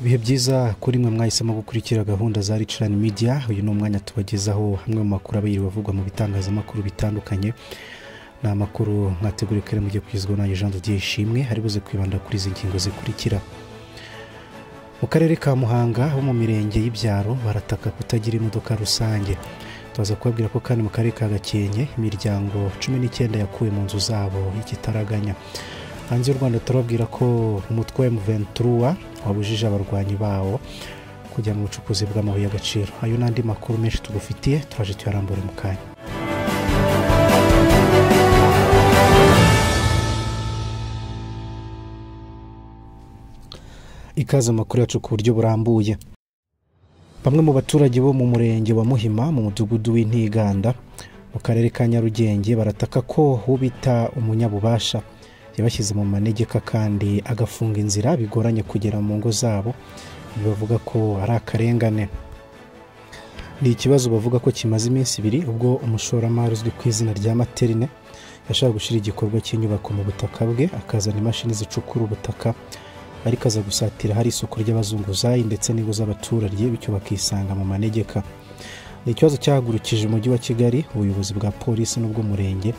byiza kuri mwe mwahisemo gukurikira gahunda za ricirani midiya uyu ni umwanya tubagezaho hamwe mu makuru aba yiriwe avugwa mu bitangazamakuru bitandukanye ni amakuru mwateguriye kare mugiye kugezwaho na jean de ishimwe ari buze kwibanda kuri izi ngingo zikurikira mu karere ka muhanga ho mu mirenge y'ibyaro barataka kutagira imodoka rusange tubaza kubabwira ko kandi mu karere ka gakenke imiryango cumi n'icyenda yakuwe mu nzu zabo y'igitaraganya hanze y'u rwanda turababwira ko umutwe wa emuventuruwa wabujije abarwanyi bawo kujya mu bucukuzi bw'amabuye y'agaciro ayo n'andi makuru menshi tugufitiye turaje tuyarambure mu kanya ikaze amakuru yacu ku buryo burambuye bamwe mu baturage bo mu murenge wa muhima mu mudugudu w'intiganda mu karere ka nyarugenge barataka ko uwo bita umunyabubasha yabashyize mu manegeka kandi agafunga inzira bigoranye kugera mu ngo zabo bavuga ko ari akarengane ni ikibazo bavuga ko kimaze iminsi ibiri ubwo umushoramari uzwi ku izina rya materine yashaka gushyira igikorwa cy'inyubako mu butaka bwe akazana imashini zicukura ubutaka ariko aza gusatira hari isoko ry'abazunguzayi ndetse n'ingo z'abaturage bityo bakisanga mu manegeka ni ikibazo cyahagurukije umujyi wa kigali ubuyobozi bwa polisi n'ubw'umurenge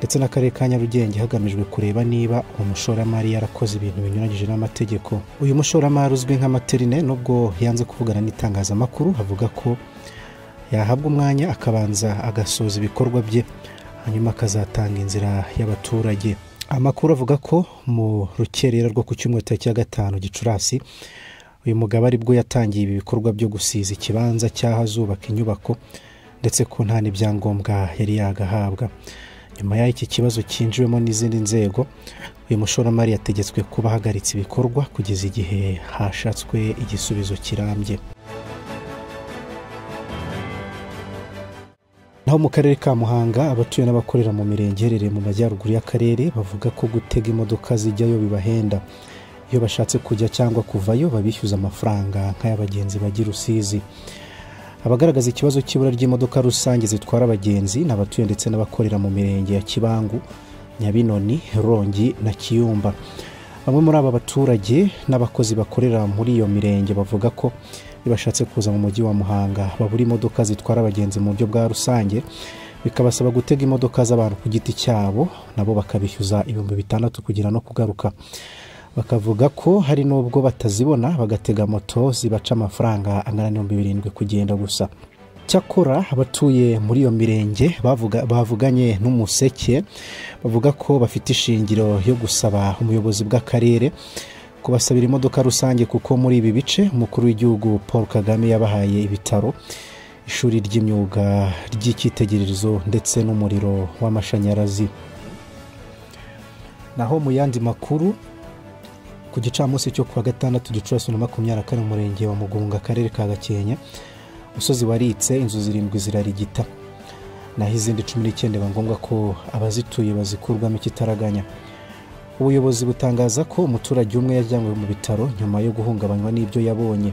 ndetse n'akarere ka nyarugenge hagamijwe kureba niba uwo mushoramari yarakoze ibintu binyuranyije n'amategeko uyu mushoramari uzwi nka materine nubwo yanze kuvugana n'itangazamakuru avuga ko yahabwa umwanya akabanza agasoza ibikorwa bye hanyuma akazatanga inzira y'abaturage amakuru avuga ko mu rukerera rwo ku cyumweru tariki ya gatanu gicurasi uyu mugabo aribwo yatangiye ibi bikorwa byo gusiza ikibanza cy'aho azubaka inyubako ndetse ko nta n'ibyangombwa yari yagahabwa nyuma y'iki kibazo cyinjiwemo n'izindi nzego uyu mushoramari yategetswe kuba ahagaritse ibikorwa kugeza igihe hashatswe igisubizo kirambye naho mu karere ka muhanga abatuye n'abakorera mu mirenge iherereye mu majyaruguru y'akarere bavuga ko gutega imodoka zijyayo bibahenda iyo bashatse kujya cyangwa kuvayo babishyuza amafaranga nk'ay'abagenzi bajya i rusizi abagaragaza ikibazo cy'ibura ry'imodoka rusange zitwara abagenzi ni abatuye ndetse n'abakorera mu mirenge ya kibangu nyabinoni rongi na kiyumba bamwe muri aba baturage n'abakozi bakorera muri iyo mirenge bavuga ko iyo bashatse kuza mu mujyi wa muhanga babura imodoka zitwara abagenzi mu buryo bwa rusange bikabasaba gutega imodoka z'abantu ku giti cyabo nabo bakabishyuza ibihumbi bitandatu kugira no kugaruka bakavuga ko hari n'ubwo batazibona bagatega moto zibaca amafaranga angana n'ibihumbi birindwi kugenda gusa cyakora abatuye muri iyo mirenge bavuganye n'umuseke bavuga ko bafite ishingiro yo gusaba umuyobozi bw'akarere kubasabira imodoka rusange kuko muri ibi bice umukuru w'igihugu paul kagame yabahaye ibitaro ishuri ry'imyuga ry'icyitegererezo ndetse n'umuriro w'amashanyarazi naho mu yandi makuru ku gicamunsi cyo kuwa gatandatu gicurasi na makumyabiri na kane umurenge wa mugunga akarere ka gakenke umusozi waritse inzu zirindwi zirarigita naho izindi cumi n'icyenda biba ngombwa ko abazituye bazikurwamo ikitaraganya ubuyobozi butangaza ko umuturage umwe yajyanywe mu bitaro nyuma yo guhungabanywa n'ibyo yabonye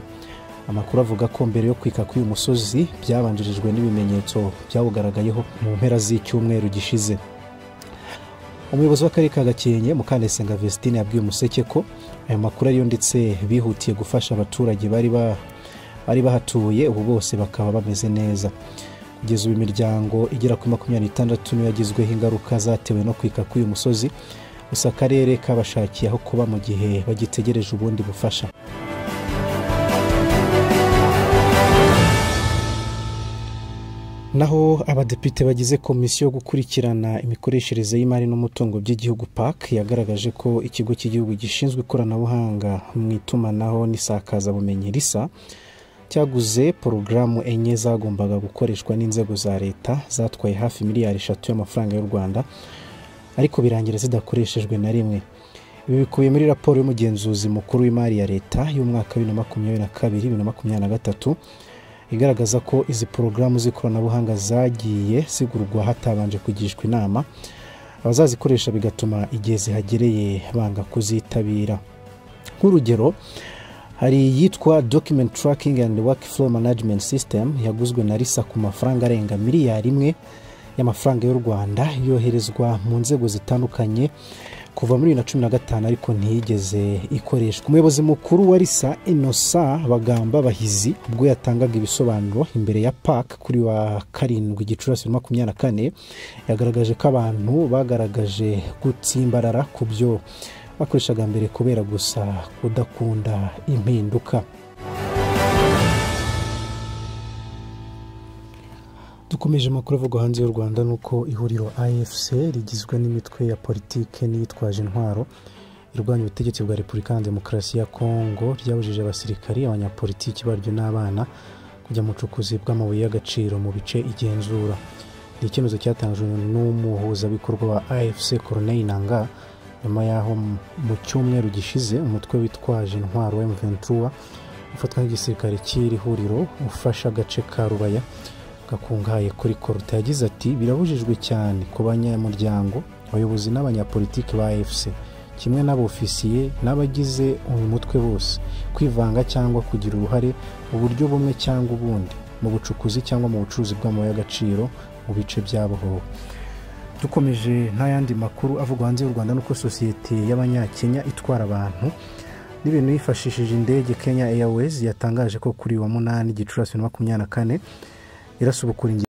amakuru avuga ko mbere yo kwika k'uyu musozi byabanjirijwe n'ibimenyetso byawugaragayeho mu mpera z'icyumweru gishize umuyobozi w'akarere ka gakenke mukandayisenga vesitine yabwiye umuseke ko ayo makuru ariyo ndetse bihutiye gufasha abaturage bari bahatuye ubu bose bakaba bameze neza kugeza ubu imiryango igera kuri makumyabiri n'itandatu niyo yagizweho ingaruka zatewe no kwika k'uyu musozi gusa akarere kabashakiye aho kuba mu gihe bagitegereje ubundi bufasha naho abadepite bagize komisiyo yo gukurikirana imikoreshereze y'imari n'umutungo by'igihugu pac yagaragaje ko ikigo cy'igihugu gishinzwe ikoranabuhanga mu itumanaho n'isakazabumenyi risa cyaguze porogaramu enye zagombaga gukoreshwa n'inzego za leta zatwaye hafi miliyari eshatu y'amafaranga y'u rwanda ariko birangira zidakoreshejwe na rimwe ibi bikubiye muri raporo y'umugenzuzi mukuru w'imari ya leta y'umwaka wa bibiri na makumyabiri na kabiri bibiri na makumyabiri na gatatu igaragaza ko izi porogaramu z'ikoranabuhanga zagiye zigurwa hatabanje kugishwa inama abazazikoresha bigatuma igihe zihagereye banga kuzitabira nk'urugero hari iyitwa document tracking and workflow management system yaguzwe na risa ku mafaranga arenga miliyari imwe y'amafaranga y'u rwanda yoherezwa mu nzego zitandukanye kuva muri bibiri na cumi na gatanu ariko ntiyigeze ikoreshwa umuyobozi mukuru wa risa inosa bagamba bahizi ubwo yatangaga ibisobanuro imbere ya pak kuri wa karindwi gicurasi makumyabiri na kane yagaragaje ko abantu bagaragaje gutsimbarara ku byo bakoreshaga mbere kubera gusa kudakunda impinduka dukomeje amakuru avugwa hanze y'u rwanda ni uko ihuriro afc rigizwe n'imitwe ya politike n'iyitwaje intwaro irwanya ubutegetsi bwa repubulika na demokarasi ya kongo ryabujije abasirikari abanyapolitiki baryo n'abana kujya mu bucukuzi bw'amabuye y'agaciro mu bice igenzura ni icyemezo cyatangajwe n'umuhuzabikorwa wa afc coroneille nanga nyuma y'aho mu cyumweru gishize umutwe witwaje intwaro wa mventura ufatwa nk'igisirikare cy'iri huriro ufasha agace ka rubaya gakungahaye kuri koruta yagize ati birabujijwe cyane ku banyamuryango abayobozi n'abanyapolitiki ba efuse kimwe n'abofisiye n'abagize uyu mutwe bose kwivanga cyangwa kugira uruhare mu buryo bumwe cyangwa ubundi mu bucukuzi cyangwa mu bucuruzi bw'amabuye y'agaciro mu bice byabohowe dukomeje yandi makuru avugwa hanze y'u rwanda nuko sosiyete y'abanyakenya itwara abantu n'ibintu yifashishije indege kenya airways yatangaje ko kuri wa munani gicurasi na makumyabiri na kane irasubukura ingingo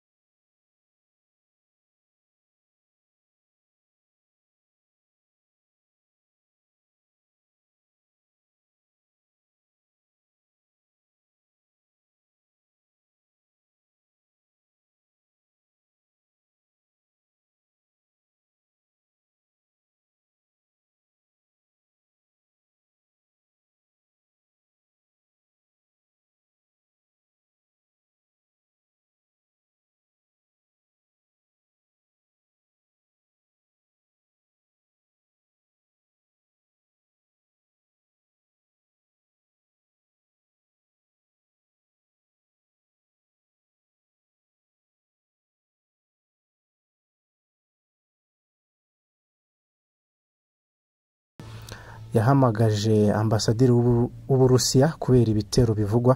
yahamagaje ambasaderi w'uburusiya kubera ibitero bivugwa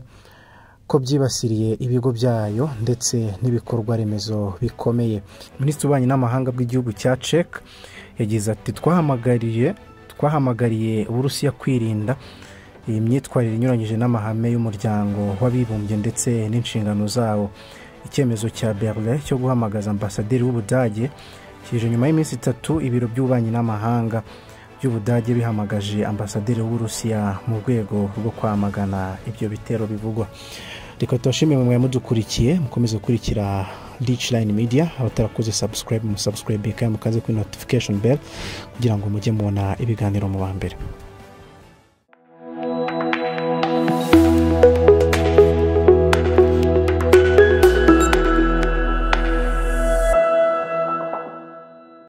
ko byibasiriye ibigo byayo ndetse n'ibikorwa remezo bikomeye minisitiri ubanye n'amahanga bw'igihugu cya cek yagize ati twahamagariye twahamagariye uburusiya kwirinda iyi myitwarire inyuranyije n'amahame y'umuryango w'abibumbye ndetse n'inshingano zawo icyemezo cya berlin cyo guhamagaza ambasaderi w'ubudage kije nyuma y'iminsi itatu ibiro by'ububanyi n'amahanga by'ubudage bihamagaje ambasaderi w'uburusiya mu rwego rwo kwamagana ibyo bitero bivugwa reka tubashimire mwe mudukurikiye mukomeze gukurikira line media abatarakoze subscribe musabusikarabe kandi mukaze kuri notification bell kugira ngo mujye mubona ibiganiro mu ba mbere